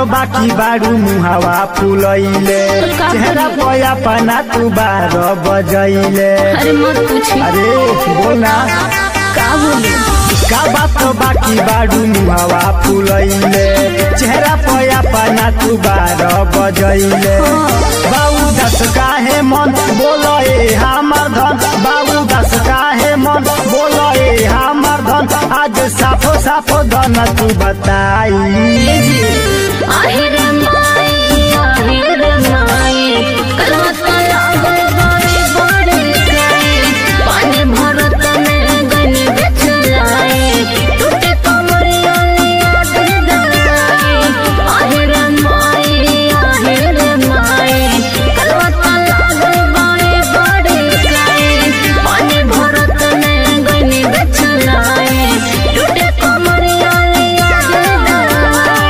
बाकी बारू मुहावा फुलैले का चेहरा करी? पया पना तू बार बजैले अरे मत पूछी अरे बोलना का बोली का बात बाकी बारू मुहावा फुलैले चेहरा पया पना तू बार बजैले बाबू दस काहे मन बोलो ए हमर धन बाबू दस काहे मन बोलो ए हमर धन आज साफो साफो धन तू बताई ये जी আহিर माई আহিर माई करवत लागल बड़े बड़े गाय पानी भरत में गन बिछलाए टूटे कमरिया याद दराए আহিर माई আহিर माई करवत लागल बड़े बड़े गाय पानी भरत में गन बिछलाए टूटे कमरिया याद दराए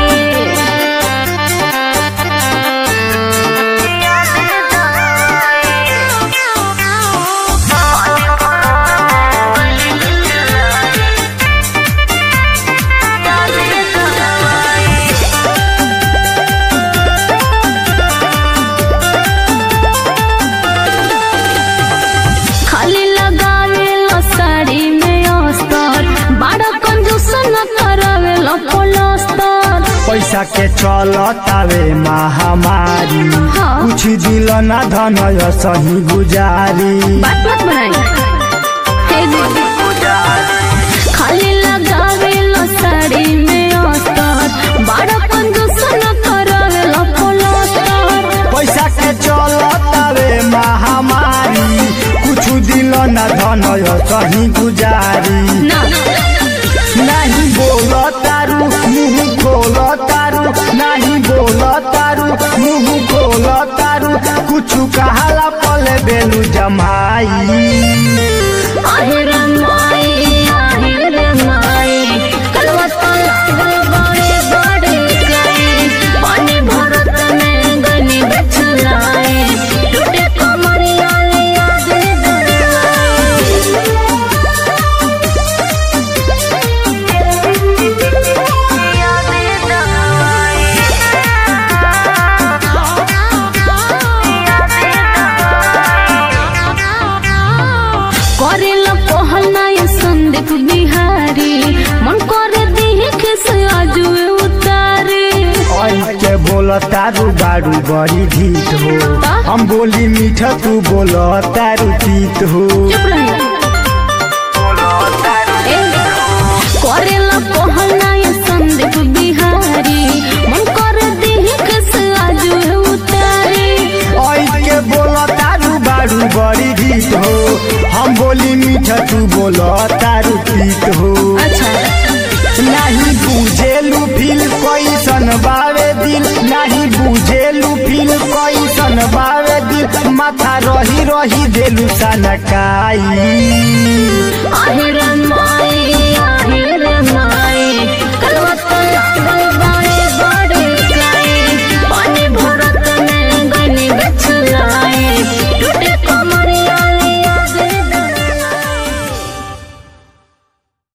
खाली लगावे लो साड़ी में अस्तर बड़ा कंजूस न करावे लो पलस्तर पैसा के चलतावे महामारी हाँ। कुछ दिल ना धन सही गुजारी बात मत बनाई हे जी खाली लगावे लो साड़ी में अस्तर बड़ा कंजूस न करावे लो पलस्तर पैसा के चलतावे महामारी कुछ दिल ना धन सही गुजारी ना नहीं बोल तारू मुंह खोल तारू नहीं बोल तारू मुंह खोल तारू कुछ कहाला पले बेलू जमाई আহিर माई আহিर माई कलवत लागल बड़े बड़े गाय पानी भरत में गनी बिछलाए टूटे कमरिया याद करेल पहल नया संदीप बिहारी मन करे देखे से आजू उतारे आई के बोल तारू बारू बड़ी ढीठ हो हम बोली मीठा तू बोल तारू तीत हो चुप रही करेल पहल नया संदीप बिहारी मन करे देखे से आजू उतारे आई के बोल तारू बारू बड़ी ढीठ हो हम बोली मीठा तू बोल तारू तीत हो अच्छा नहीं बुझेलू फील कैसन बावे दिल नहीं बुझेलू फील कैसन बावे दिल माथा रही रही देलू सनकाई আহিर